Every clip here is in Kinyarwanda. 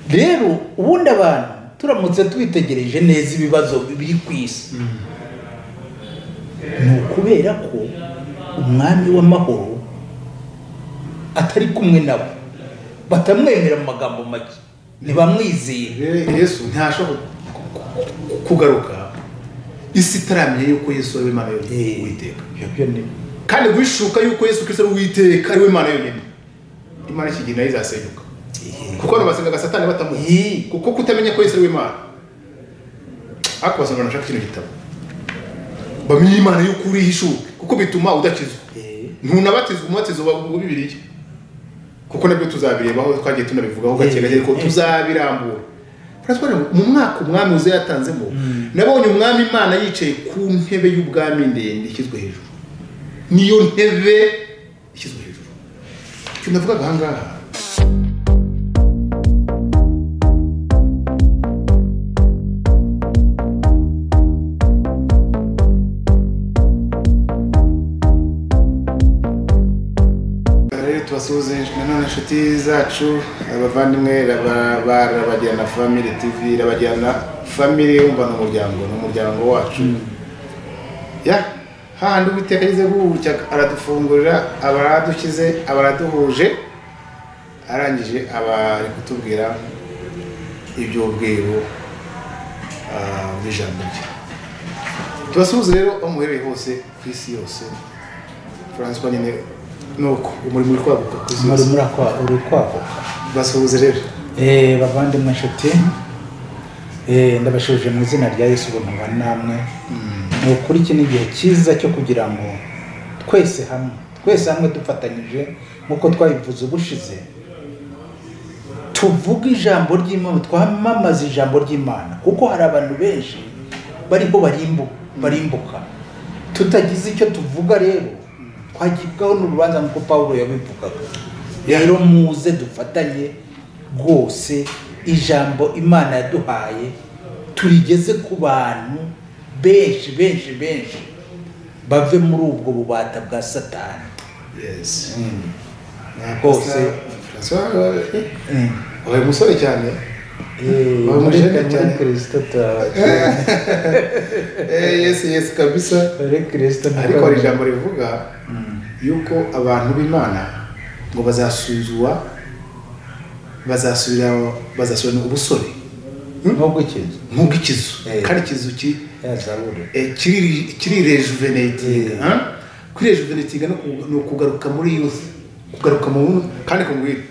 rero ubundi abantu turamutse twitegereje neza ibibazo biri ku isi ni ukubera ko umwami w'amahoro atari kumwe nabo batamwemera mu magambo make ntibamwizeye rero yesu ntashobora kugaruka isi itaramenya yuko yesu ari we mana yonyine uwiteka ibyo ni kandi guhishuka yuko yesu kirisito ari uwiteka ari we mana yonyine imana ikigina nayo izasenyuka kuko abantu basengaga satani batamuzi Yee. kuko kutamenya ko yesu ari we mana ariko basanga nashaka kino gitabo bamenye imana yuko uri hishuke kuko bituma udakizwa Eh, ntunabatizwa umubatizo wa wa bibiliya kuko nabyo tuzabirebaho twagiye tunabivugaho gake gake ariko Eh, eh. tuzabirambura Turatwara ngo mu mwaka umwami uza yatanzemo nabonye umwami imana yicaye ku ntebe y'ubwami ndende ishyizwe hejuru niyo ntebe ishyizwe hejuru icyo navugaga aha ngaha rero tubasuhuze nanone inshuti zacu abavandimwe raba- ba rabagirana family tv rabagirana family wumva ni umuryango ni umuryango wacu ya hahandi uwiteka ageze gutya aradufungurira aba aradukize aba araduhuje arangije aba ari kutubwira iby'ubwiru ah, bw'ijambo rye tubasuhuze rero aho muherereye hose ku isi yose François nyine nuko umurimo uri kwaguka ku isi muri yose murakwa- uri kwaguka basuhuze rero Eh, bavandimwe inshuti eh, ndabashubije mu izina rya yesu ubuntu namwe ni ukuri iki ni igihe cyiza cyo kugira ngo twese hamwe twese hamwe dufatanyije nk'uko twabivuze ubushize tuvuge ijambo ry'imana twamamaze ijambo ry'imana kuko hari abantu benshi bariho barimbu- barimbuka tutagize icyo tuvuga rero twagibwaho n'urubanza nk'uko pawulo yabivugaga rero muze dufatanye rwose ijambo imana yaduhaye turigeze ku bantu benshi benshi benshi bave muri ubwo bubata bwa satani yes Rwose. wabaye umusore cyane Wa muri mujene cyane. kirisito Eh, yes yes kabisa muri kirisito ariko hari ijambo rivuga yuko abantu b'imana ngo bazasuzwa bazasubira bazasubirana ubusore nk'ubwo ikintu nk'uko ikizu Eh. kandi ikizu ki- yazabure eh, kiri- kirirejuvenetinga huh? kwirejuvenetinga no ku- ni ukugaruka muri yusi kugaruka mu buntu kandi kumbwira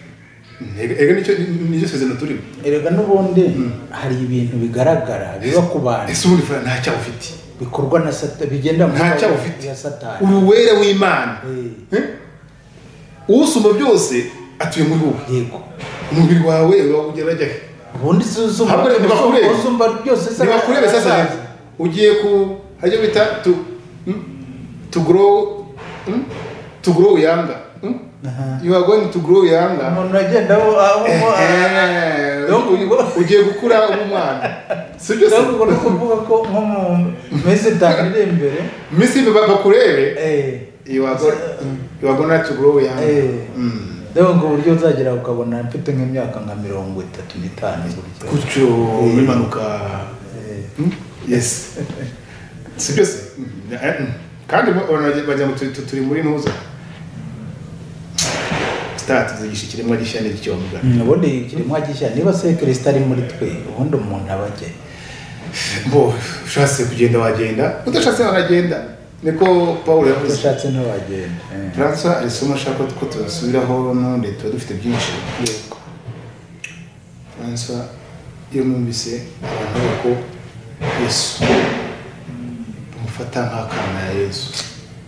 ega nicyo nicyo sezerano turimo erega n'ubundi hari ibintu bigaragara biba ku bantu ese ubundi fura ntacyaha ufite bikorwa na satani bigenda mu ntacyo maboko ufite ya satani uri uwera w'imana Eh, Eh? usumba byose atuye muri wowe yego umubiri wawe uba ugerajya he ubundi si uzumva Ahubwo ntibakurebe. uzumva byose se ntibakurebe sasa ugiye ku haryo bita tu tugorow tugorow yanga Aha. you are going to grow yanga umuntu agenda aho aho Eh, Yo, ngo- ugiye gukura uba umwana si byo se ahubwo ni ukuvuga ko nko mu minsi itanu iri imbere iminsi y'imbere bakurebe eh, you are going you are going to grow yanga Eh. Mm. rero ngo uburyo uzagera ukabona mfite nk'imyaka nka mirongo itatu n'itanu buryo gutyo bimanuka Hmm? yes si byose Mm, eh, mm. kandi abantu bagira- bagira ngo turi- turi muri ntuza sitara tuzigisha ikiremwa gishya n'icyomba Mm, ubundi kiremwa gishya niba se kirisita ari muri twe ubundi umuntu aba agiye bo ushatse kugenda wagenda udashatse waragenda niko paul yavuze udashatse ntiwagenda eh. francois hari isomo ashaka ko tubasubiraho n'ubundi tuba dufite byinshi yego francois iyo mwumvise abantu bavuga ko yesu bamufata nk'akana ya yesu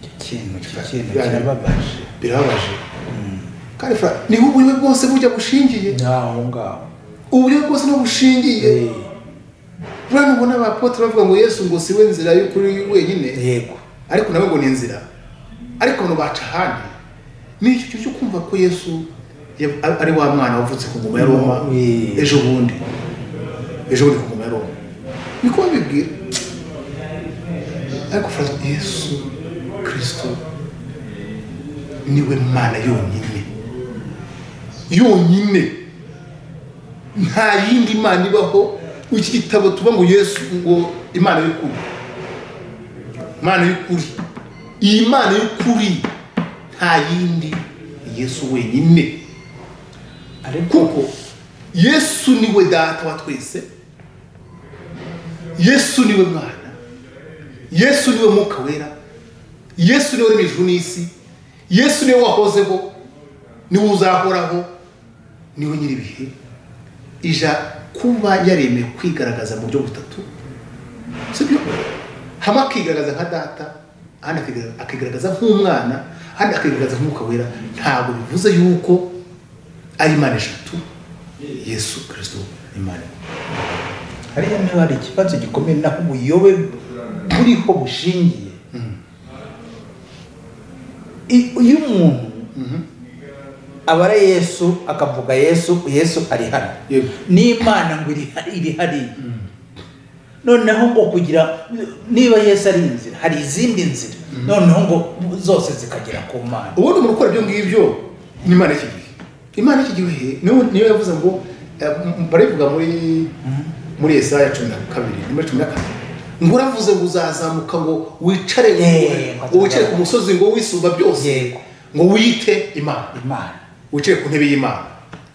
icyo kintu icyo kintu Yani- kirababaje birababaje kandi fura niho uburyo bwose bujya bushingiye ni aho ngaho uburyo bwose niho bushingiye Eh, rero ubona abapotre bavuga ngo yesu ngo si we nzira y'ukuri wenyine yego ariko nawe ngo ni inzira ariko abantu baca ahandi ni icyo cyo kumva ko yesu ya- ari- ari wa mwana wavutse ku ngoma ya roma Mm. ejo bundi ejo bundi ku ngoma ya roma niko babibwira ariko fura yesu kirisito niwe mana yonyine yonyine nta yindi imana ibaho iki gitabo tuba ngo yesu ngo imana y'ukuri imana y'ukuri iyi mana y'ukuri nta yindi yesu wenyine ariko kuko yesu niwe data wa twese yesu niwe mwana yesu niwe mwuka wera yesu niwe uremye ijuru n'isi yesu niwe wahozeho niwe uzahoraho niwe nyir'ibihe ija kuba yaremewe kwigaragaza mu buryo butatu sibyo hamwe akigaragaza nka data ahandi akigaragaza- akigaragaza nk'umwana ahandi akigaragaza nk'umwuka wera ntabwo bivuze yuko ari imana eshatu yesu kirisito imana imwe. hariya niba hari ikibazo gikomeye naho ubuyobe buriho bushingiye I- iyo umuntu abara yesu akavuga yesu yesu ari hano Yego. n'imana ngo iri hari- iri hariya noneho ngo kugira niba yesu ari inzira hari izindi nzira noneho ngo zose zikagera ku mana ubundi umuntu ukora ibyo ngibyo ni imana y'iki gihe imana y'iki gihe niyo niyo yavuze ngo eh, m- barivuga muri muri esaya cumi na kabiri ni muri cumi na kabiri ngo uravuze ngo uzazamuka ngo wicare ngo Yego. ngo wicare ku musozi ngo wisumba byose Yego. ngo wiyite imana imana wicaye ku ntebe y'imana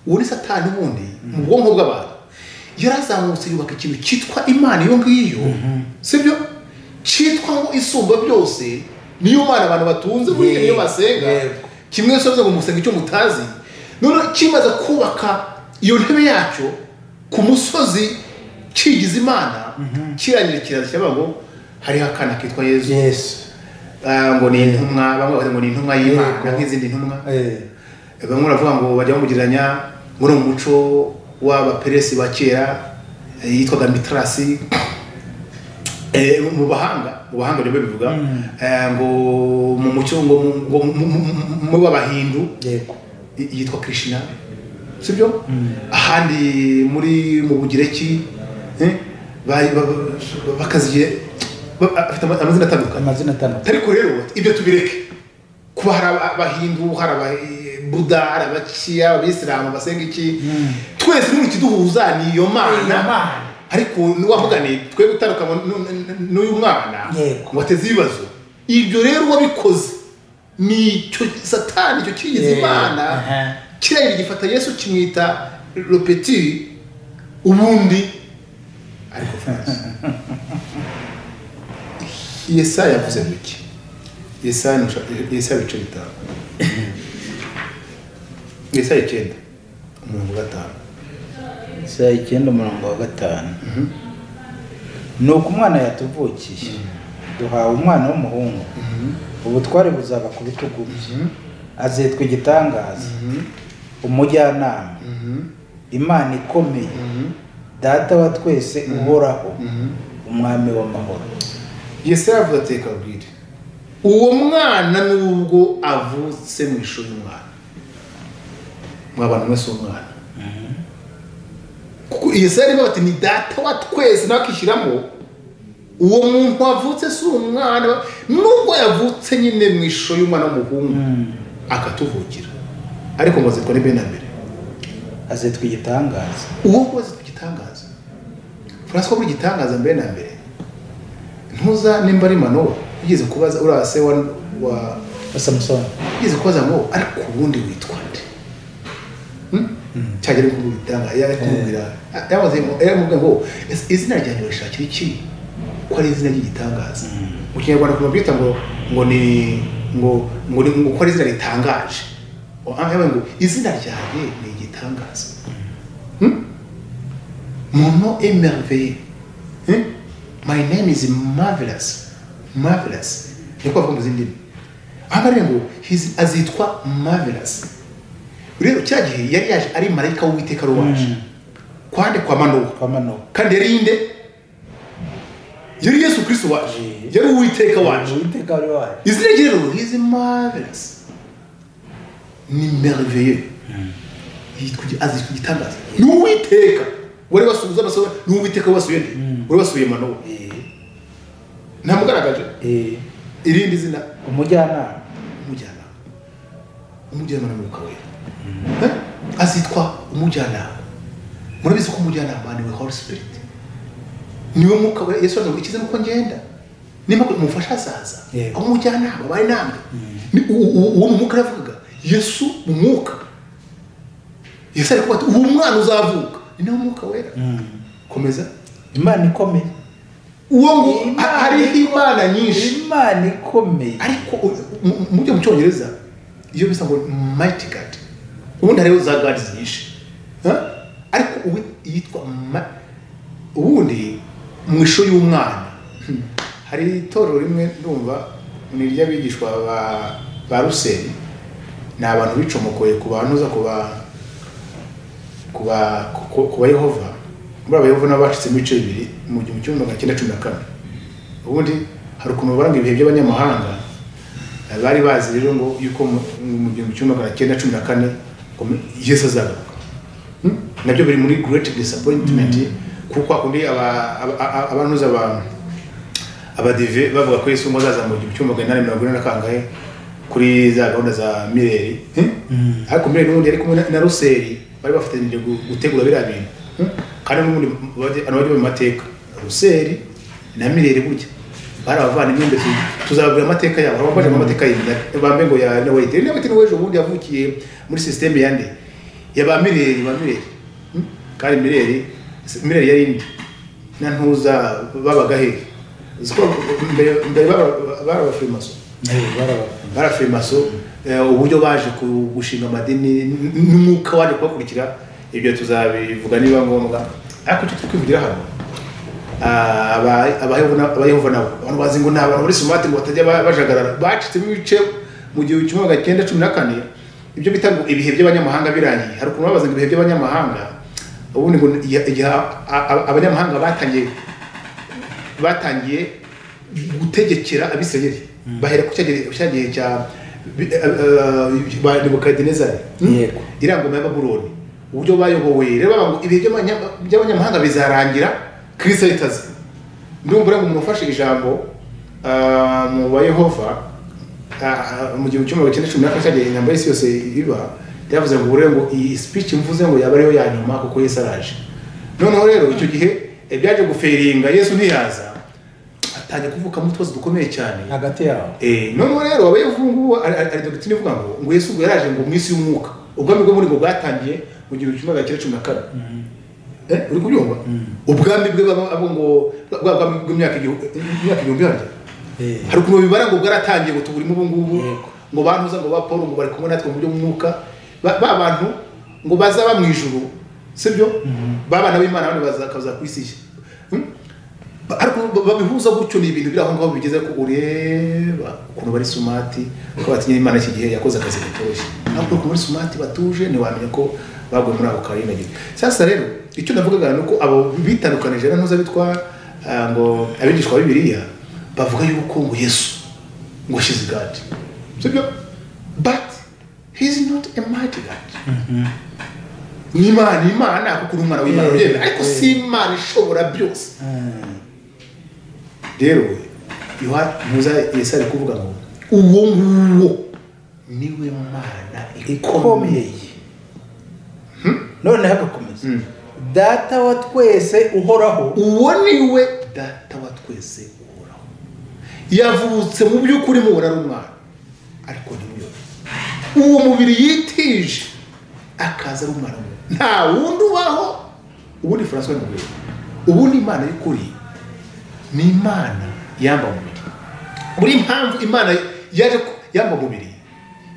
uwo ni satani ubundi mu bwonko bw'abantu yarazamutse yubaka ikintu cyitwa imana iyo ngiyo sibyo cyitwa ngo isumba byose niyo mana abantu batunze muri iyo Yego, niyo basenga yego. kimwe wese avuze ngo musenga icyo mutazi none kimaze kubaka iyo ntebe yacyo ku musozi kigize imana kirangira kiraza kiravuga ngo hariho akana kitwa yezu yesu Ah, ngo ni intumwa bamwe bavuga ngo ni intumwa y'imana Yego. nk'izindi ntumwa Eh, bamwe baravuga ngo bajya bamugereranya ngo ni umuco w'abaperesi ba kera eh, yitwaga mitarasi Eh, mu bahanga mu bahanga nibyo bivuga Eh, ngo mu muco ngo mu- ngo mu- mu- mu- mu b'abahindu yego y- yitwa krishna sibyo ahandi muri mu bugireki eh, bari- ba- ba- bakaziye ba- afite ama- amazina atandukanye amazina atandukanye ariko rero ibyo tubireke kuba hari aba- abahindu hari ababuda hari abakiya abisilamu basenga iki twese n'ubu ikiduhuza ni iyo Iyo mana Mana. ariko niwavuga ni twe gutandukanywa n'u- n'u- n'uyu mwana Yego. ngo ateze ibibazo ibyo rero wabikoze ni icyo satani icyo kigeze Yego. imana Aha. kiriya gifata yesu kimwita ropeti ubundi ariko francis yesaya yavuze ngo iki yesaya ni usha- yesaya ibice bitanu yesaya icyenda umurongo wa gatanu saa icyenda umurongo wa gatanu ni uko umwana yatuvukiye duhawe umwana w'umuhungu ubutware buzaba ku bitugu bye azitwa igitangaza umujyanama imana ikomeye data wa twese uhoraho umwami w'amahoro yesaya yavuze ateka bwire uwo mwana nubwo avutse mu ishuri y'umwana mw'abantu mwese umwana kuko yesaya arimo bati ni data wa twese nawe akishyiramo uwo muntu wavutse si umwana nubwo yavutse nyine mu ishusho y'umwana w'umuhungu akatuvukira ariko ngo zitwa ni bene mbere azitwa igitangaza uwo koze ku gitangaza francois buri gitangaza mbere na mbere ntuza nimba ari manowa ugeze kubaza uriya se wa wa samusoni ugeze kubaza ngo ariko ubundi witwa nde Hmm? cyagera ngo ubitanga yari kumubwira yabaze ngo yaramubwira ngo "Ese izina ryanjye urishakira iki ko ari izina ry'igitangaza mu kinyarwanda kuma byita ngo ngo ni ngo ngo ni ngo ko ari izina ritangaje yabaye ngo izina ryanjye ni igitangaza Mon nom est merveilleux. Hein? My name is marvelous. Marvelous. Ni ko bavuga mu zindi ndimi. Aha ngaha rero ngo his- azitwa marvelous. Rero cya gihe yari yaje ari marayika w'Uwiteka wari waje. Kwande kwa Manowa. kwa manuka Kandi yari inde? Yari Yesu Kristo waje. Yari Uwiteka waje. uwiteka wari waje izina rye rero hizi marvelous ni merveilleux yitwa igi- azitwa igitangaza ni uwiteka wari wasubiza amasomo ni uwiteka wasuye nde wari wasuye manowa ntamugaragaje Eh, irindi zina umujyanama umujyanama umujyanama ni umwuka wera Eh? azitwa umujyanama murabizi ko umujyanama ni we holy spirit niwe mwuka we yesu araza ngo ikize nuko ngenda nimba umufasha azaza Yego. aho umujyanama bari namwe Ni- u- u- uwo mu mwuka yaravugaga yesu mu mwuka yesu ari kuvuga ati uwo mwana uzavuka ni nawe mwuka wera komeza imana ikomeye uwo ngo Imana ha- hariho imana nyinshi imana ikomeye ariko u- mu- mu byo mu cyongereza iyo bisa ngo mighty god ubundi hariho za god nyinshi Ha? ariko ubu yitwa ma- ubundi mu ishusho y'umwana Hmm. hari itorero rimwe ndumva ni iry'abigishwa ba- ba ruseri ni abantu bicomokoye ku bahanuza ku ba ku ba ku- ku ba yehova muri aba yehova nabo bacitsemo ibice bibiri mu gihumbi kimwe magana cyenda cumi na kane ubundi hari ukuntu baranga ibihe by'abanyamahanga eh, bari bazi rero ngo yuko mu mu gihumbi kimwe magana cyenda cumi na kane ngo yesu azagaruka Hmm? nabyo biri muri great disappointment kuko hakundi aba- aba- aba- abantuza abantu abadive bavuga ko yesu muzaza mu gihumbi cy'umugani na mirongo ine na kangahe kuri za gahunda za mireri ariko mireri n'ubundi yari kumwe na- na ruseri bari bafatanyije gu- gutegura biriya bintu Hmm? kandi n'ubundi bajya- abantu bajya mu mateka ruseri na mireri burya bari abavana imyenda tuzababwira amateka yabo hari abavana mu mateka y'imyenda bambe ngo ya nawete nawete nawe ejo bundi yavukiye muri sisiteme ya nde ya ba mireri ba mireri Hmm? kandi mireri mireri yari indi na ntuza babaga hehe uzi ko mbere mbere baba- bari abafirimaso bari abafirimaso eh, uburyo baje ku- gushinga amadini n- n'umwuka waje kubakurikira ibyo tuzabivuga niba ngombwa ariko icyo turi kwivugira hano ah, aba- abayehova na- abayehova nabo abantu bazi ngo ni abantu muri sumati ngo batajya ba- bajagarara bacitsemo ibice mu gihe kimwe magana cyenda cumi na kane ibyo bita ngo ibihe by'abanyamahanga birangiye hari ukuntu babaza ngo ibihe by'abanyamahanga ubundi ngo ni- igihe- igihe a- a- abanyamahanga batangiye batangiye gutegekera abisirayeli bahera ku cya gihe- cya gihe cya bi- eh, eh, ba nebukadinezari Hmm? Yego. iriya ngoma ya babuloni uburyo bayobowe rero bavuga ngo ibihe by'abanya- by'abanyamahanga bizarangira kirisita ahitaze ndumva uriya umuntu ufashe ijambo ah, mu ba yehova ah, ah, mu gihumbi kimwe magana cyenda cumi na kane cya gihe intambara y'isi yose iba yavuze ngo buriya ngo iyi speech mvuze ngo yaba ariyo ya nyuma kuko yesu araje noneho rero icyo gihe eh, byaje guferinga yesu ntiyaza atangiye kuvukamo utubazo dukomeye cyane hagati yaho Eh, noneho rero abayevu ngubu ari ari dogitine ivuga ngo ngo yesu ubwo yaraje ngo mu isi y'umwuka ubwami bwe muri ngo bwatangiye mu gihumbi kimwe magana cyenda cumi na kane Eh, uri kubyumva ubwami bwe baba- abo ngo bwa bwami bw'imyaka igihu- imyaka igihumbi yanjye Eh. hari ukuntu babibara ngo bwaratangiye ngo tuburimo ubu ngubu Yego. ngo bantuza ngo ba paul ngo bari kumwe natwe mu buryo bw'umwuka ba ba bantu ngo bazaba mu ijuru sibyo ba bana b'imana abandi bazakaza ku isi nshya Hmm? Ba- ariko ba- babihuza gutyo ni ibintu biri aho ngaho bigeze ko ureba ukuntu bari sumati ko batinya imana iki gihe yakoze akazi katoroshye ariko ukuntu bari sumati batuje ntiwamenya ko baguye muri ako karengagire sasa rero icyo navugaga ni uko abo bitandukanije na ntuza bitwa ah, ngo abigishwa ba bibiliya bavuga yuko ngo yesu ngo she's God. Sibyo? But he's not a mighty God. Ni Imana, ni Imana kuko uri umwana w'Imana Eh, uryemera ariko eh. si Imana ishobora byose. Rero Yohana muza Yesu ari kuvuga ngo uwo nguwo niwe Mana ikomeye. ikomeye noneho agakomeza Mm. data wa twese uhoraho uwo ni we data wa twese uhoraho yavutse mu by'ukuri mubona ari umwana ariko ntimuyobere uwo mubiri yitije akaza ari umwana we nta wundi ubaho ubundi francois mubiri ubundi imana y'ukuri ni imana yamba umubiri muri impamvu imana yaje ku- yamba umubiri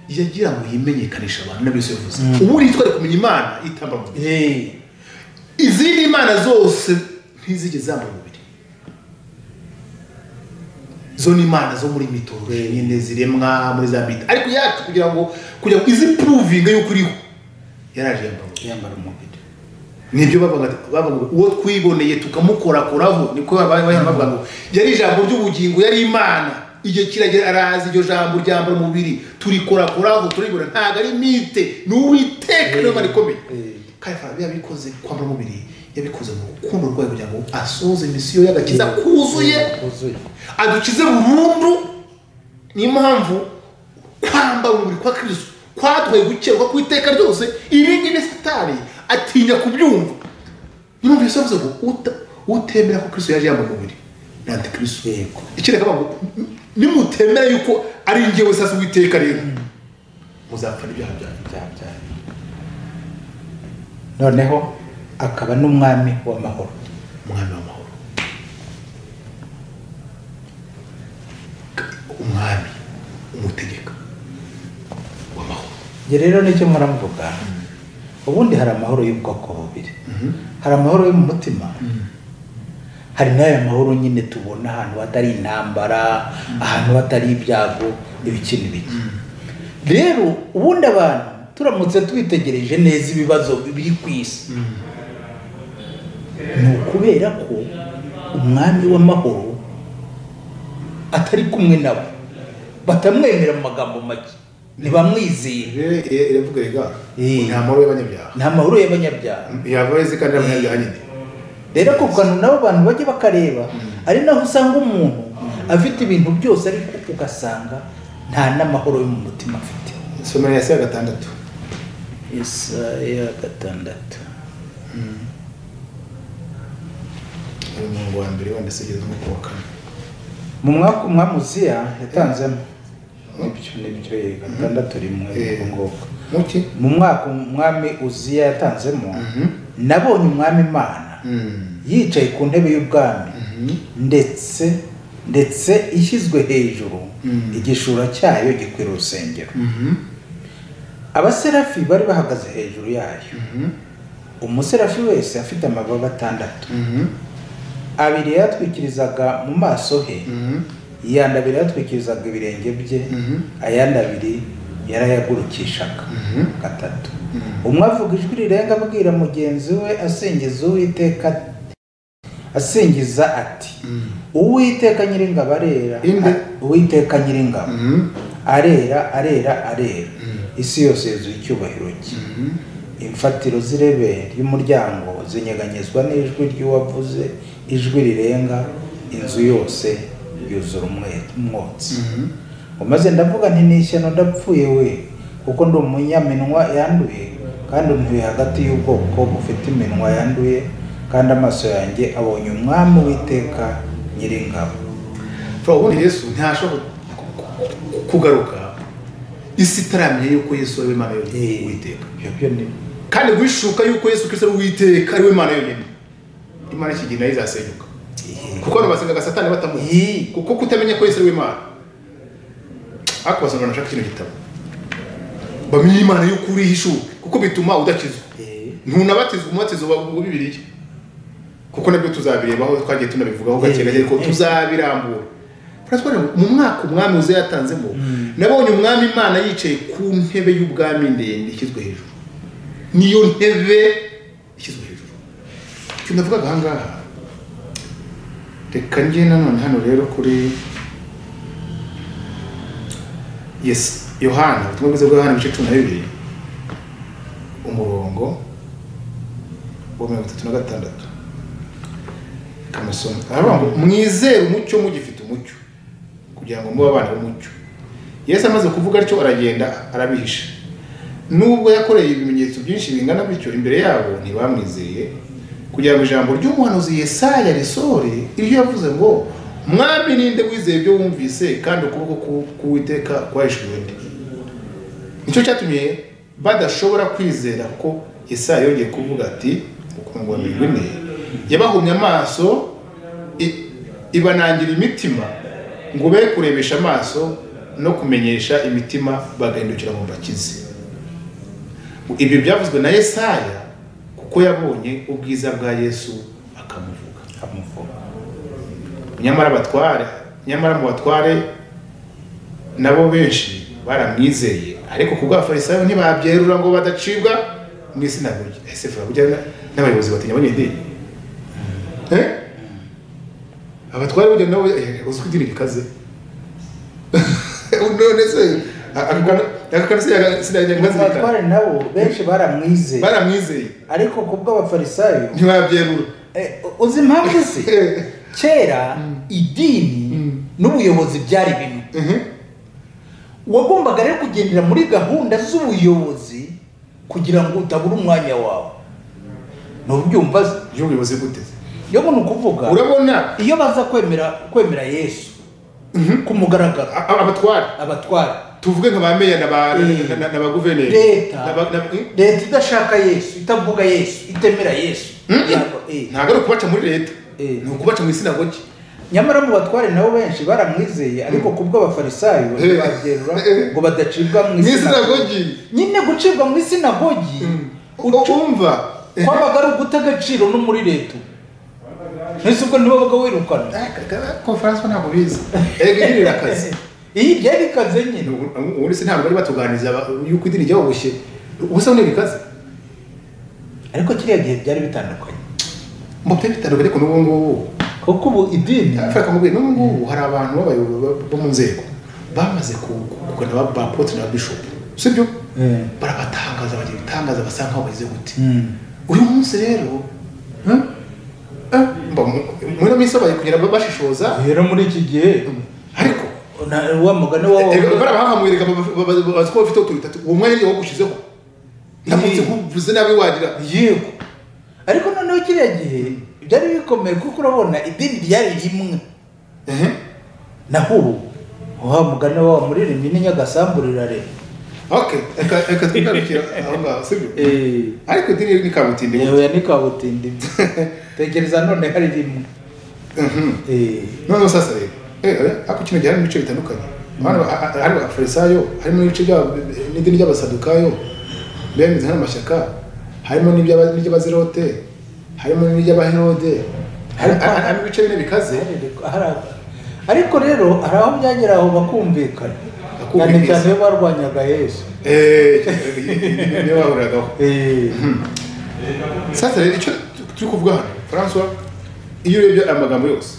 yagira ngo yimenyekanishe abantu n'abyo yose yavuze ubundi twari kumenya imana itamba umubiri Eh, izindi mana zose ntizigeze zamba umubiri zo ni imana zo muri mitoloji nyine ziremwa muri za mita ariko yacu kugira ngo kugira ngo izi puruvinga y'uko uriho yaraje yamba umubiri yambara umubiri nibyo bavuga bavuga ngo uwo twiboneye tukamukorakoraho niko babaye bavuga ngo yari ijambo ry'ubugingo yari imana igihe kiragera araza iryo jambo ryambara umubiri turikorakoraho turibona ntabwo ari mite ni uwiteka niyo mana ikomeye Eh. kandi farabi yabikoze kwambara umubiri yabikoze mu rukundo rwayo kugira ngo asohoze misiyo y'agakiza kuzuye kuzuye adukize burundu niyo mpamvu kwambara umubiri kwa kristo kwaduhaye gukerwa ku iteka ryose ibi ngibi satani atinya kubyumva yumvise avuze ngo uta- utemera ko kristo yaje yambaye umubiri ni antikristo Yego. ikireka ngo nimutemera yuko ari njyewe sasa uwiteka rero muzapfa n'ibyaha byanyu byabyara noneho akaba n'umwami w'amahoro umwami w'amahoro umwami umutegeka w'amahoro njye rero nicyo mpora mvuga ubundi hari amahoro y'ubwoko bubiri hari amahoro yo mu mutima hari n'aya mahoro nyine tubona ahantu hatari intambara ahantu hatari ibyago ibiki n'ibiki rero ubundi abantu turamutse twitegereje neza ibibazo biri ku isi ni ukubera ko umwami w'amahoro atari kumwe nabo batamwemera mu magambo make ntibamwizeye rero ire- iravuga rega Eh. nta mahoro y'abanyabyaha ni amahoro y'abanyabyaha yava yeze kandi abanyabyaha nyine rero ako kantu nabo abantu bajya bakareba ari naho usanga umuntu afite ibintu byose ariko ugasanga nta n'amahoro yo mu mutima afite isomero ya saa gatandatu isaya gatandatu ari umurongo wa mbere wenda se ugeze nko ku wa kane mu mwaka umwami uziya yatanzemo nibyo nibyo eh, gatandatu rimwe Eh. nibwo ngubwo muke mu mwaka umwami uziya yatanzemo Mhm. nabonye umwami imana Mm. yicaye ku ntebe y'ubwami Mhm. ndetse ndetse ishyizwe hejuru Mm. igishura cyayo gikwira urusengero Mhm. abaserafi bari bahagaze hejuru yayo Mhm. umuserafi wese afite amababa atandatu Mhm. abiri yatwikirizaga mu maso he Mhm. yandi abiri yatwikirizaga ibirenge bye Mhm. ayandi abiri yarayagurukishaga Mhm. gatatu Mhm. umwe avuga ijwi rirenga abwira mugenzi we asingiza uwiteka asingiza ati Mhm. uwiteka nyiringabo arera Inde? uwiteka nyiringabo Mhm. arera arera arera Mm. isi yose yuzuye icyubahiro cye Mhm. imfatiro z'irebe ry'umuryango zinyeganyezwa n'ijwi ry'uwavuze ijwi rirenga inzu yose yuzura umwe- umwotsi Mhm. umaze ndavuga nti ni ishyano ndapfuye we kuko ndi umunyaminwa yanduye kandi ntuye hagati y'ubwoko bufite iminwa yanduye kandi amaso yanjye abonye umwami w'iteka nyiringabo Fura, ubundi yesu ntashobora ku- ku- ku- kugaruka isi itaramenya yuko yesu ari we mana yonyine uwiteka ibyo byo ni kandi guhishuka yuko yesu kristo ari uwiteka ari we mana yonyine imana ikigina nayo izasenyuka kuko abantu basengaga satani batamuzi Yee. kuko kutamenya ko yesu ari we mana ariko basanga banashaka kino gitabo bamenye imana y'uko urihishuke kuko bituma udakizwa Eh, ntunabatizwa umubatizo wa wa bibiliya kuko nabyo tuzabirebaho twagiye tunabivugaho gake Eh, gake ariko eh. tuzabirambura Turatwara ngo mu mwaka umwami uze yatanzemo nabonye umwami imana yicaye ku ntebe y'ubwami ndende ishyizwe hejuru niyo ntebe ishyizwe hejuru icyo navugaga aha ngaha reka njye nanone hano rero kuri yes yohana ubutumwa bwiza bwa yohana ibice cumi na bibiri umurongo wa mirongo itatu na gatandatu kamusoni aravuga ngo mwizere umucyo mugifite umucyo kugira ngo mube abana b'umucyo yesu amaze kuvuga atyo aragenda arabihisha nubwo yakoreye ibimenyetso byinshi bingana bityo imbere yabo ntibamwizeye kugira ngo ijambo ry'umuhanuzi yesaya risohore iryo yavuze ngo mwami ninde wizeye ibyo wumvise kandi ukuboko ku- k'uwiteka kwahishuriwe undi nicyo cyatumye badashobora kwizera ko Yesaya yongeye kuvuga ati ukundwa mirongo ine yabahumye amaso i- ibanangira imitima ngo be kurebesha amaso no kumenyesha imitima bagahindukira ngo bakize ibyo byavuzwe na Yesaya kuko yabonye ubwiza bwa Yesu akamuvuga amuvuga nyamara abatware nyamara mu batware nabo benshi baramwizeye ariko ku bw'abafarisayo ntibabyerura ngo badacibwa mu isi ntabwo ese burya n'abayobozi batinya abanyedini Eh? abatware burya nabo eh, uzwi idini rikaze none se akakanasiyaga abatware nabo benshi baramwizeye baramwizeye ariko ku bw'abafarisayo ntibabyerura eh, uzi impamvu se kera idini Mm. n'ubuyobozi byari bimwe Mhm. wagombaga rero kugendera muri gahunda z'ubuyobozi kugira ngo utabura umwanya wawe ntubyumva se iyo ubuyobozi buteze iyo ni ukuvuga urabona iyo baza kwemera kwemera yesu ku mugaragaro a- a- abatwara abatwara tuvuge nka ba meya na ba- Eh. na- na- na ba guverineri Leta. Na ba- na- eh? leta idashaka yesu itavuga yesu itemera yesu Mm. yaba- eh. ntabwo ari ukubaca muri leta Eh. ni ukubaca mu isinagogi nyamara mu batware nabo benshi baramwizeye ariko ku bw'abafarisayo Eh. babyerura Eh. ngo badacibwa mu mu isinagogi isinagogi nyine gucibwa mu isinagogi uko ucu- wumva Eh, kwabaga ari uguta agaciro no muri leta ntese ubwo ntibabaga wirukana eh, ka- ka- konferanse ntabwo bizi erega igirira akazi iyi ryari ikaze nyine ubundi se ntabwo bari batuganiriza ba- yuko idini ryaboshye ubusa bunini kazi ariko kiriya gihe byari bitandukanye mbote bitandukanye ariko n'ubu ngubu kuko ubu idini Frank Mugwe n'ubu ngubu hari abantu b'abayobozi bo- bo mu nzego bamaze ku- kugana ba- ba pote na bishop sibyo Eh. barabatangaza bagira ibitangaza basa nkaho bageze gute Mm. uyu munsi rero eh, eh, mba mu- muri minsi babaye kugira ngo bashishoza rero muri iki gihe ariko na- wa mugani wa eh, barabahaha mu birega bazi ko bafite utuntu dutatu uwo mwanya niwo gushyizeho ndamutse Eh. nkuvuze nabi wagira yego ariko noneho kiriya gihe byari bikomeye kuko urabona idini ryari rimwe ehe naho ubu wa mugani wa muririmbyi n'inyagasambu rirare okay reka reka twigarukira aho ngaho sibyo ariko idini ni kabutindi yewe ya nikabutindi tekereza none hari rimwe Mhm. Eh. noneho sasa rero eh, ariko kino gihe harimo ibice bitandukanye Abana ba- a- a- hari abafarisayo harimo n'ibice by'aba- n'idini ry'abasadukayo bemeze nk'amashyaka harimo n'iby'aba- n'iry'abazirote harimo n'iry'abaherode hari- hari- harimo ibice bine bikaze Hari- ariko rero hari aho byagera aho bakumvikana cyane Bakumvikana. cyane iyo barwanyaga yesu Eh, niyo bahuragaho sasa rero icyo tu- turi kuvuga hano francois iyo urebye aya magambo yose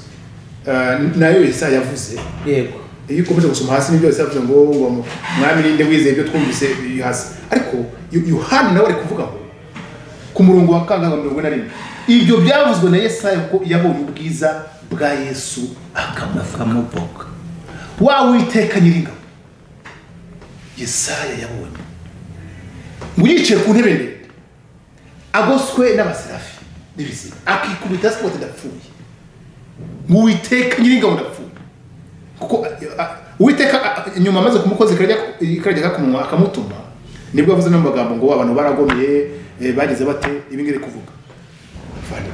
ah, nayo yesaya yavuze yego iyo ukomeje gusoma hasi ni byose yavuze ngo ngo mu- mwami ninde wizeye ibyo twumvise biri hasi ariko Yo- yohani nawe ari kuvuga ngo ku murongo wa kangaga mirongo ine na rimwe ibyo byavuzwe na yesaya kuko yabonye ubwiza bwa yesu akamuvuga wa witeka nyiringabo yesaya yabonye ngo yicaye ku ntebe ndende agoswe n'abaserafi n'ibizima akikubita hasi kuko adapfuye ngo uwiteka nyiringabo ndapfuye kuko a- a- uwiteka a- a- nyuma amaze kumukoza ikarya ikarya kakumunwa akamutuma nibwo yavuze n'amagambo ngo abantu baragomeye eh, bagize bate ibi ngibi kuvuga Fana.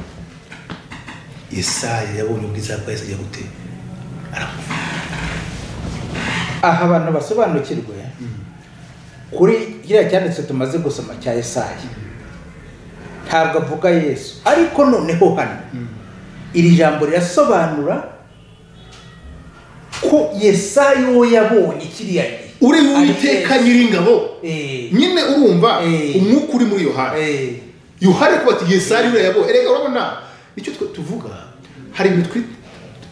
yesaya yabonye ubwiza bwa yesu ajya gute aramuvuga aha abantu basobanukirwe kuri kiriya cyanditse tumaze gusoma cya Yesaya ntabwo avuga yesu ariko noneho hano iri jambo rirasobanura ko Yesaya uwo yabonye kiriya gihe uri Ari uwiteka Yesu. nyiringabo Eh. nyine urumva Eh. umwuka uri muri yohani Eh. yohani ari kubati yesari uriya yabo erega urabona nicyo twe tuvuga hari ibintu twi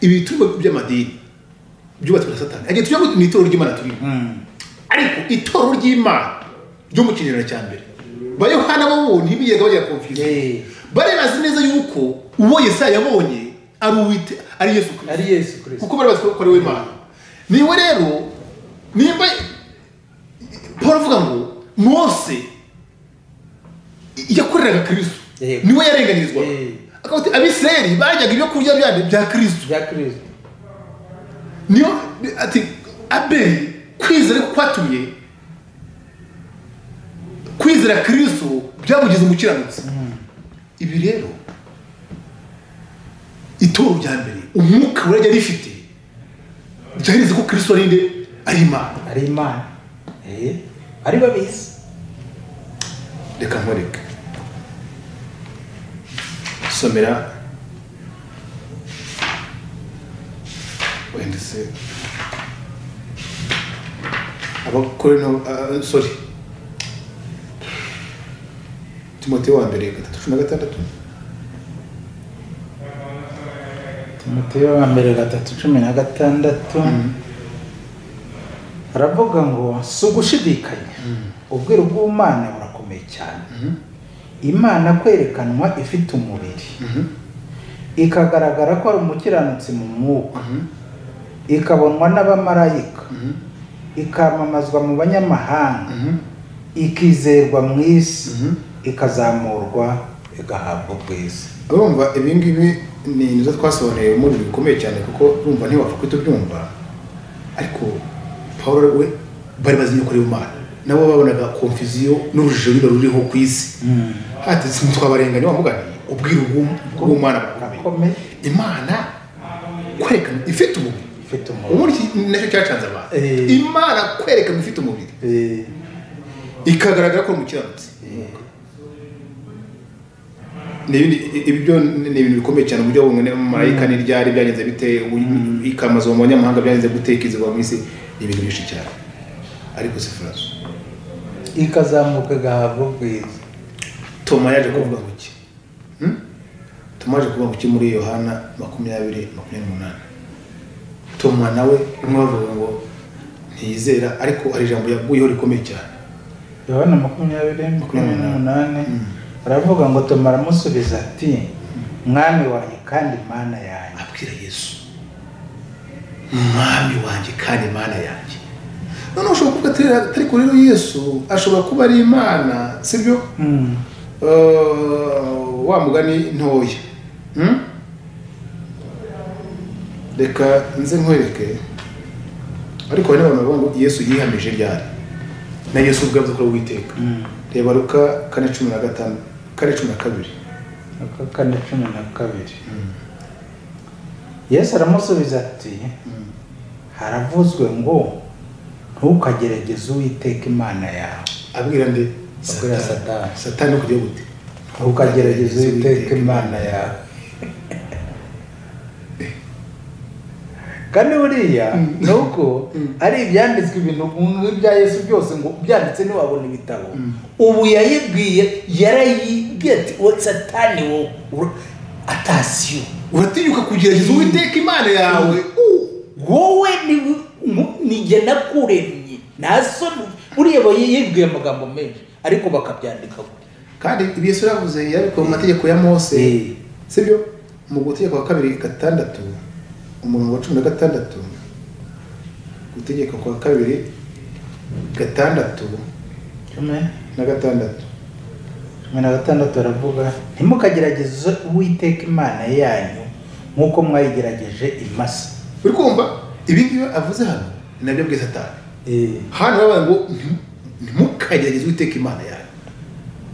ibiturwa by'amadini byubatswe na satani agiye tujya mu itorero ry'imana turimo Mm. ariko itorero ry'imana ryo mu kinyejana cya mbere ba yohana bo bo ntibigega bajya konfiza Eh. bari bazi neza yuko uwo yesaya yabonye ari uwite ari yesu kirisito ari yesu kirisito kuko bari bazi ko ari we imana niwe rero nimba paul avuga ngo mose yakoreraga kristo Yego. niwe yarenganyirizwa Eh. akavuga ati abisirayeli baryaga ibyo kurya byabo bya kristo bya kirisito niyo ati abeli kwizera ariko kwatumye kwizera kristo byamugize umukiranutsi ibi rero itoro rya mbere umwuka we yari rifite ryareze ko kristo ari nde ari imana ari imana Eh. ari babizi reka nkoreke somera wenda se abakore no ah, sorry timote wa mbere gatatu cumi na gatandatu timoteyo wa mbere gatatu cumi na gatandatu aravuga ngo si ugushidikanya ubwiru bw'umana burakomeye cyane imana kwerekanwa ifite umubiri ikagaragara ko ari umukiranutsi mu mwuka ikabonwa n'abamarayika ikamamazwa mu banyamahanga ikizerwa mu isi ikazamurwa igahabwa ubwiza urumva ibi ngibi ni ibintu zo twasobanuriye muri bikomeye cyane kuko urumva ntiwapfa kuhita ubyumva ariko paul we bari bazi yuko ari imana nabo babonaga komfiziyo n'urujijo ruba ruriho ku isi hati ntitwabarengane wamugane ubwiru bw'umwana bukomeye Bukomeye. imana kwerekana ifite umubiri ifite umuriro ubundi iki nacyo cyacanze abantu Eh. imana kwerekana ifite umubiri Eh, ikagaragara ko ari umukiranutsi Ni ibindi- i- ibyo ni ni ibintu bikomeye cyane uburyo bumwe marayika n'iryari byagenze bite u- ikamazo mu banyamahanga byagenze gute ikizigwa mu isi ni ibintu byinshi cyane ariko si furaso ikazamuka igahabwa ubwiza toma yaje kuvuga ngo iki Hmm? toma yaje kuvuga ngo iki muri yohana makumyabiri makumyabiri n'umunani toma nawe umwe bavuga ngo ntiyizera ariko hari ijambo yaguyeho rikomeye cyane yohana makumyabiri makumyabiri n'umunani aravuga ngo tumara amusubiza ati mwami wanjye kandi mana yanjye abwira yesu mwami wanjye kandi imana yanjye noneho ushobora kuvuga ati ariko rero yesu ashobora kuba ari imana sibyo Mm. Eh, wa mugani ntoya Hmm? reka nze nkwereke ariko hari n'abantu bavuga ngo yesu yihamije ryari na yesu ubwe avuze ko ari uwiteka Mm. reba luka kane cumi na gatanu kane cumi na kabiri Luka kane cumi na kabiri yesu aramusubiza ati haravuzwe ngo ntukagerageze uwiteka imana yawe abwira nde Abwira Satani. satani no kujya gute ntukagerageze uwiteka imana yawe kandi buriya ni uko ari ibyanditswe ibintu nk'ibya yesu byose ngo byanditse ntiwabona ibitabo ubu yayibwiye yarayibwiye ati uwo satani wo ura- atasiyo uratinyuka kugerageza uwiteka imana yawe wowe ni- ngu- ni jye nakuremye nta soni buriya aba yibwiye amagambo menshi ariko bakabyandika gutya kandi ibi yesu yavuze yarabikuye mu mategeko ya mose Eh. sibyo mu gutegeka kwa kabiri gatandatu umurongo wa cumi na gatandatu gutegeka kwa kabiri gatandatu cumi na gatandatu cumi na gatandatu baravuga ntimukagerageze uwiteka imana yanyu nk'uko mwayigerageje imasa uri kumva ibi ngibi avuze hano ni nabyo bwiza atanu Eh, hano bavuga ngo ntimu- ntimukagerageze uwiteka imana yawe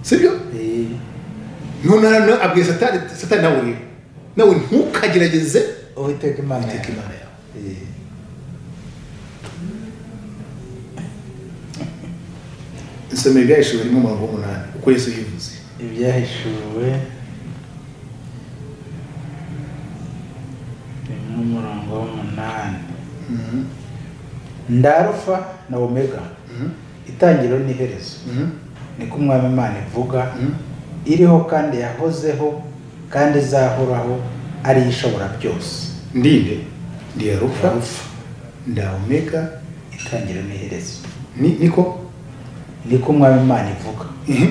sibyo eh, none hano abwiye satani satani nawe ureba nawe ntukagerageze uwiteka imana uwiteka yawe imana yawe Eh. isomero ryahishuwe rimwe umurongo w'umunani uko yesu yivuze ibyahishuwe rimwe umurongo w'umunani ndarufa na omega itangiriro n'iherezo niko umwami imana ivuga iriho kandi yahozeho kandi izahoraho ari yo ishobora byose ndinde ndi arufa Alpha. nda omega itangiriro n'iherezo ni niko niko umwami imana ivuga Mhm.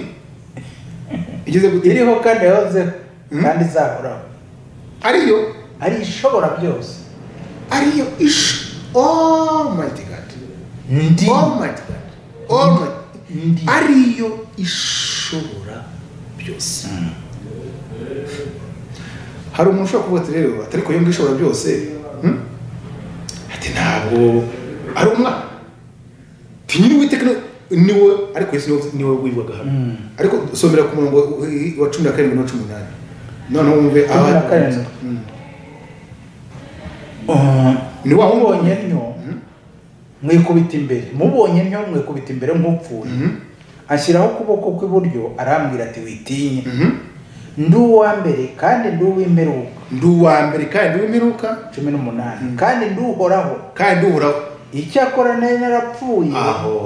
igeze gute iriho kandi yahozeho Mm. kandi izahoraho ariyo ari yo ishobora byose ariyo ish almighty god ndi almighty god almighty Ndi. ariyo ishobora byose hari umuntu ushobora kuvuga ati rero ati ariko iyo ngiyo ishobora byose hmm? ati ntabwo ari umwana ti nyiri uwiteka ni we ariko yesu ni we- ni we wibwaga hano Mm. ariko somera ku murongo wa cumi na karindwi na cumi n'umunani noneho wumve Cumi na karindwi. Mm. Ni ni wa wa wundi. mubonye ntyo Mhm. mwikubita imbere mubonye ntyo mwikubita imbere nk'upfuye Mhm. ashyiraho ukuboko kw'iburyo arambwira ati witinye Mhm. ndi uwa mbere kandi ndi uw'imperuka ndi uwa mbere kandi ndi uw'imperuka cumi n'umunani Mhm. kandi ndi uhoraho kandi ndi uhoraho icyakora nari narapfuye aho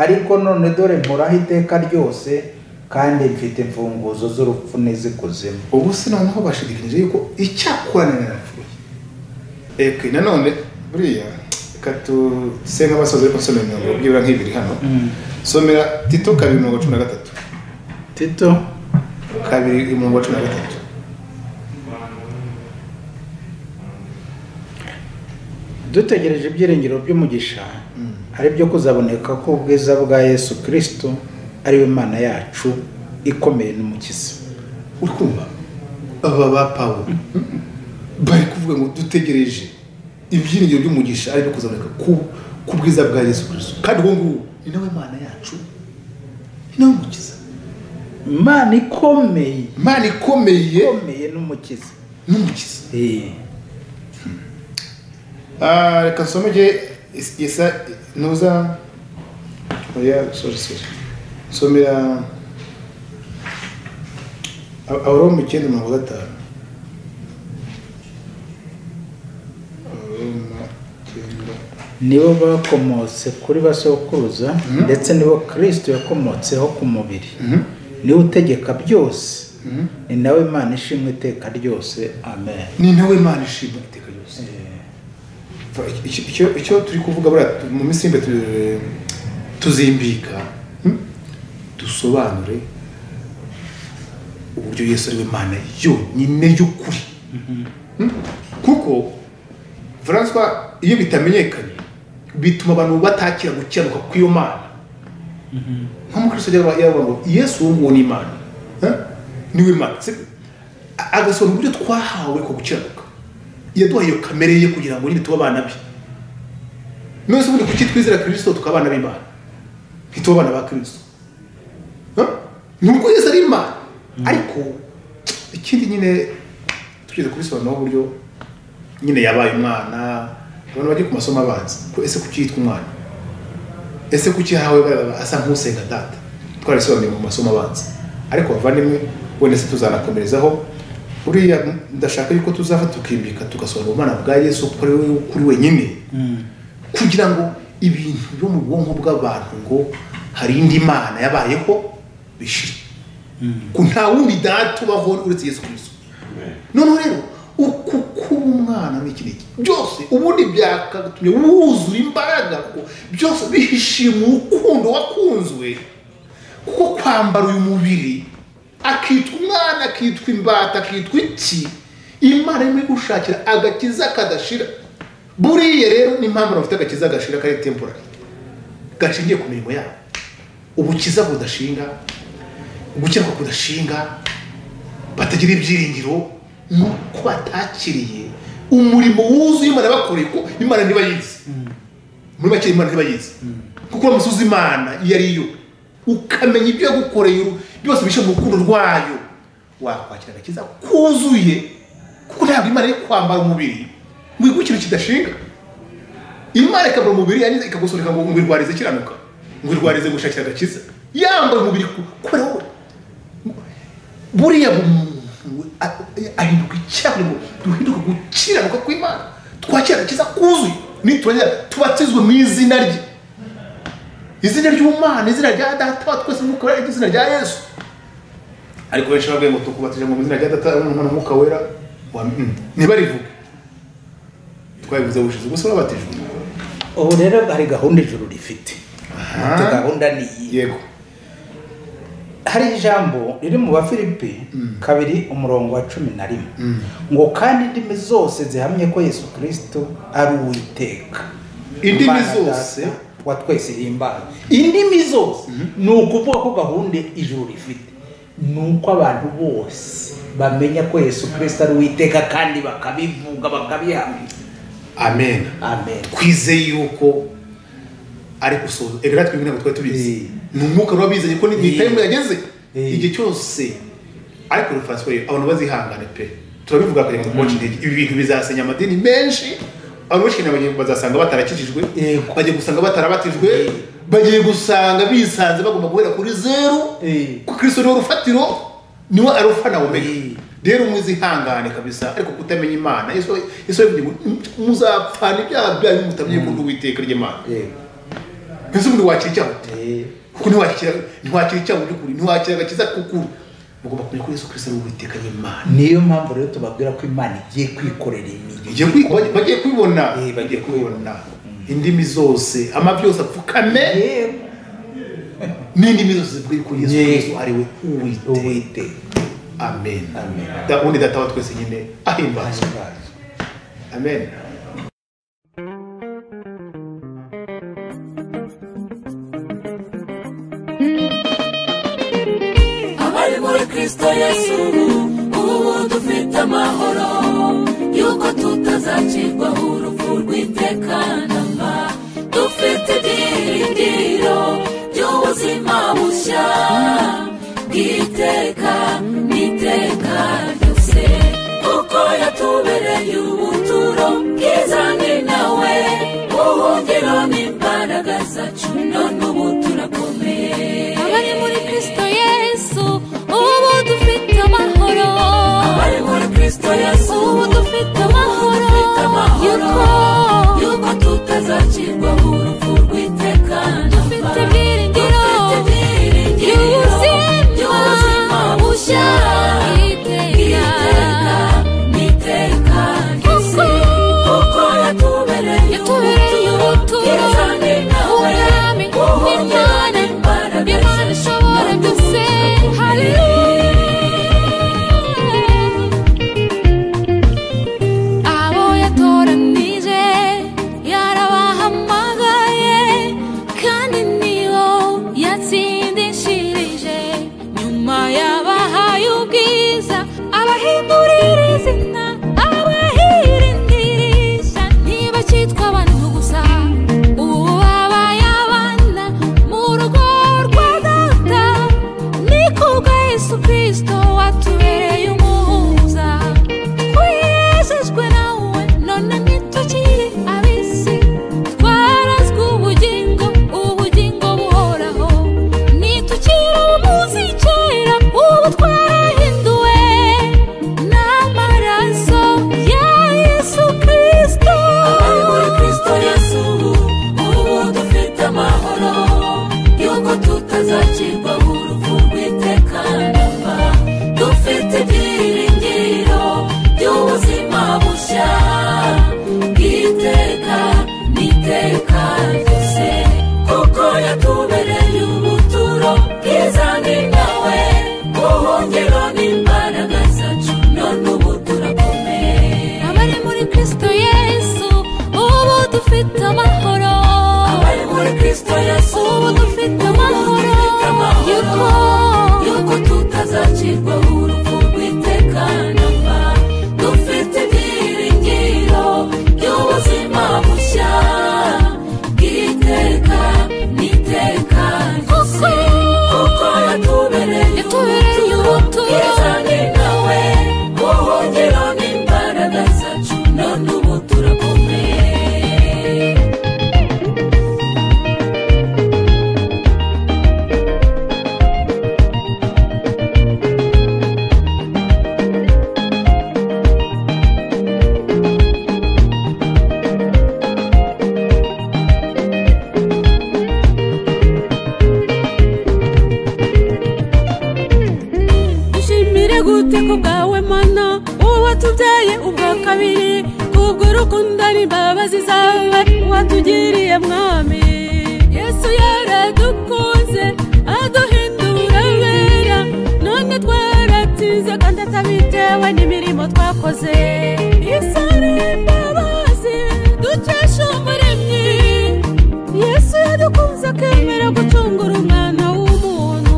ariko none dore mporaho iteka ryose kandi mfite imfunguzo z'urupfu n'izikuzimu ubu se noneho bashidikanyije yuko icyakorana narapfuye eke nanone buriya reka tuse nk'abasaza ariko nsomera imirongo byibura nk'ibiri hano somera tito kabiri mirongo cumi na gatatu tito kabiri mirongo cumi na gatatu dutegereje ibyiringiro by'umugisha ari byo kuzaboneka ko ubwiza bwa yesu kirisito ari we imana yacu ikomeye n'umukiza uri kumva aba ba pawulo bari kuvuga ngo dutegereje ibyiringiro by'umugisha ari byo kuzaboneka ku bwiza bwa yesu kirisito kandi ubu ngubu ni nawe mana yacu ni nawe mukiza imana ikomeye imana ikomeye ikomeye n'umukiza n'umukiza Eh, Ah, reka nsomege is- isa ntuza oya sorry sorry nsomera Ab- aburamu icyenda mirongo gatanu aburamu icyenda nibo bakomotse kuri basokuruza ndetse nibo kirisito yakomotseho ku mubiri niwe utegeka byose ni nawe imana ishimwe iteka ryose amen ni nawe imana ishimwa iteka ryose Fa- icyo- icyo- icyo turi kuvuga buriya tu- mu minsi y'imbe tu- tuzimbika hmm? dusobanure uburyo yesu ari we mana yonyine y'ukuri Hmm? kuko francois iyo bitamenyekanye bituma abantu batakira gukiranuka kw'iyo mana nk'umukristo ajya aba- yavuga ngo yesu uwo nguwo ni imana Eh? niwe imana Si- a- agasobanura uburyo twahawe ko gukiranuka yaduhaye iyo kamere ye kugira ngo nyine tube abana be none se ubundi kuki twizera kirisito tukaba abana b'imana ntitube abana ba kirisito Eh? ni uko yesu ari imana ariko ikindi nyine tugeze kubisobanura uburyo nyine yabaye umwana abantu bajya ku masomo abanza ko ese kuki yitwa umwana ese kuki hawe barabara asa nk'usenga data twarabisobanuye mu masomo abanza ariko bavandimwe wenda se tuzanakomerezaho buriya ndashaka yuko tuzafa tukimbika tugasobanura ubumana bwa yesu kuko ari we kuri wenyine kugira ngo ibintu byo mu bwonko bw'abantu ngo hari indi mana yabayeho bishire ko nta wundi data ubaho uretse yesu kirisito noneho rero uku kuba umwana ni iki n'iki byose ubundi byakatumye wuzura imbaraga kuko byose bihishiye mu rukundo wakunzwe kuko kwambara uyu mubiri akitwa umwana akitwa imbata akitwa iki imana irimo gushakira agakiza kadashira buriya rero n'impamvu bafite agakiza gashira kari temporari gashingiye ku mirimo yabo ubukiza budashinga gukiranuka kudashinga batagira ibyiringiro ni uko batakiriye umurimo wuzuye imana bakoreye ko imana ntibayizi muri make imana ntibayizi kuko uramusozi imana iyo ari yo ukamenya ibyo yagukoreye uru- byose bishe mu rukundo rwayo wakwakira agakiza kuzuye kuko ntabwo imana iri kwambara umubiri ngo iguhe ikintu kidashinga imana ikabura umubiri yangiza ikagusunika ngo ngwirwarize kiranuka ngwirwarize gushakira agakiza yambaye umubiri ku- kubera wowe buriya umuntu ahinduka icyaha ngo duhinduke gukiranuka kw'imana twakira agakiza kuzuye nituragera tubatizwe mu izina rye izina ry'umwana izina rya data wa twese mukora izina rya yesu ariko benshi bavuye ngo tukubatije ngo mu izina rya data n'umwana mwuka wera wa- mm, ntibarivuge twabivuze ubushize gusa babatijwe ubu rero hari gahunda ijuru rifite Ati gahunda ni iyi yego hari ijambo riri mu bafilipi kabiri umurongo wa cumi na rimwe ngo kandi indimi zose zihamye ko yesu kirisito ari uwiteka Indimi Imana zose? Data wa twese ihimbaza indimi zose ni ukuvuga ko gahunda ijuru rifite ni uko abantu bose bamenya ko yesu kirisito ari uwiteka kandi bakabivuga bakabihamya amen amen twizeye yuko ari gusoza rero twebwe ntabwo twari Eh. tubizi ni umwuka wari wabizanye ko Eh. nitayemo yageze Eh. igihe cyose ariko rero francois rero abantu bazihangane pe turabivuga kugira ngo twace intege ibi bintu bizasenya amadini menshi abantu benshi cyane bagiye- bazasanga batarakijijwe Yego. bagiye gusanga batarabatijwe Eh. bagiye gusanga bisanze bagomba guhera kuri zeru Eh. ko kristo niwe rufatiro niwe arufa na omega Eh. rero mwizihangane kabisa ariko kutamenya imana yesu yesu yavuze ngo muzapfana ibyaha byanyu mutamenya ko n'uwiteka ry'imana Yego. mbese ubundi wakira icyaha ute Eh, kuko ntiwakira ntiwakira icyaha by'ukuri ntiwakira agakiza k'ukuri mugomba kumenya ko yesu kirisito ari uwiteka ry'imana niyo mpamvu rero tubabwira ko imana igiye kwikorera imirimo Igiye kwi- baj- bagiye kubibona Eh, bagiye kubibona indimi zose amavi yose apfukame Yego. n'indimi zose zivuga yuko yesu Yego. kirisito ari we uwiteka uwiteka amen Amen. Da- undi data wa twese nyine ahimbazwe ahimbaza amen abari muri kristo yesu amahoro yuko tutazacirwaho urupfu rw'itekanama dufite ibyiringiro by'ubuzima bushya bw'iteka n'iteka ryose kuko yatubereye ubuturo bwiza ni nawe ubuhungiro n'imbaraga zacu none ubu turakomeye abari muri kirisito yesu ubu dufite amahoro abari muri kirisito yesu ubu dufite amahoro yuko yuko tutazacirwaho urupfu rw'iteka dufite ibyiringiro by'ubuzima bushya bw'iteka n'iteka ryose kuko yatubereye ubuturo bwiza ni nawe ubuhungiro n'imbaraga zacu ishobora byose haleluya abo yatoranije yarabahamagaye kandi nibo yatsindishirije nyuma yabahaye ubwiza abahindurira izina abahirindisha ntibakitwa abantu gusa ubu babaye abana mu rugo rwa data ni kubwa yesu kirisito watubereye umuhuza kwejejwe nawe none ntitukiri abisi twarazwe ubugingo ubugingo buhoraho nitukiri abamuzi kera ubu twarahinduwe n'amaraso ya yesu kirisito abari muri kirisito yesu ubu dufite amahoro yuko tutazacirwa urupfu rw'itekanama dufite ibyiringiro by'ubuzima bushya bw'iteka n'iteka ryose kuko yatubereye ubuturo bwiza ni nawe ubuhungiro n'imbaraga zacu none ubu turakomeye abari muri kirisito yesu ubu dufite amahoro abari muri kirisito yesu ubu dufite amahoro yuko yuko tutazacirwaho urupfu rw'itekanama dufite ibyiringiro by'ubuzima bushya bw'iteka n'iteka ryose kuko yatubereye ubuturo ni nawe ubuhungiro n'imbaraga zacu none ubu turakomeye dushimire gute ku bwawe mana uwatubyaye ubwa kabiri kubw'urukundo n'imbabazi zawe watugiriye mwami yesu yaradukunze aduhindura abera none twaratsinze kandi atabitewe n'imirimo twakoze isari imbabazi dukesha umuremyi yesu yadukunze akemera gucungura umwana w'umuntu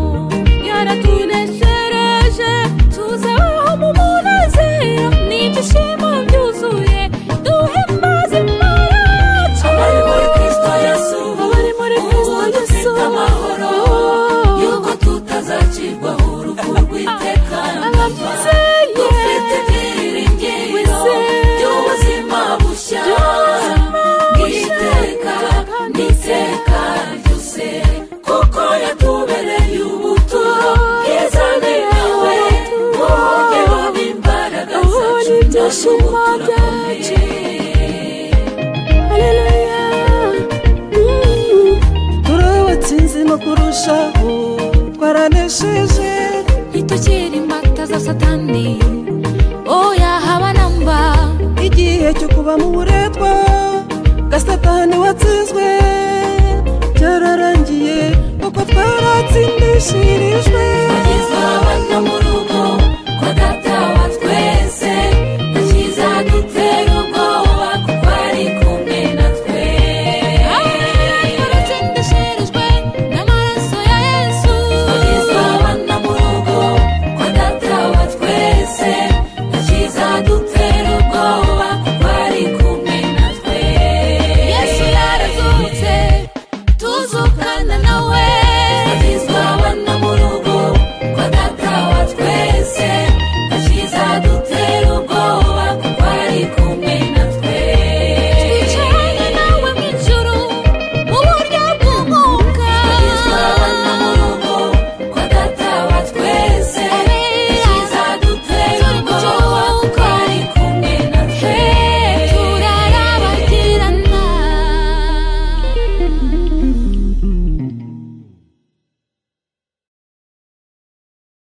yaratuneshereje tuzabaho mu munezero n'ibyishimo byuzuye duhimbaze imana yacu abari muri kristo yesu abari muri kristo yesu amahoro yuko tutazacirwaho urupfu rw'itekanama dufite ibyiringiro by'ubuzima bushya bw'iteka n'iteka ryose kuko yatubereye ubuturo bwiza ni nawe wogeho n'imbaraga zacu n'ibyishimo byacu Haleluya. Mm. turabatsinze no kurushaho twaranesheje ntitukiri imbata za satani oya haba namba igihe cyo kuba mu buretwa gasatani watsinzwe cyararangiye kuko twaratsindishirijwe bageze abana mu rugo kwa data wa twese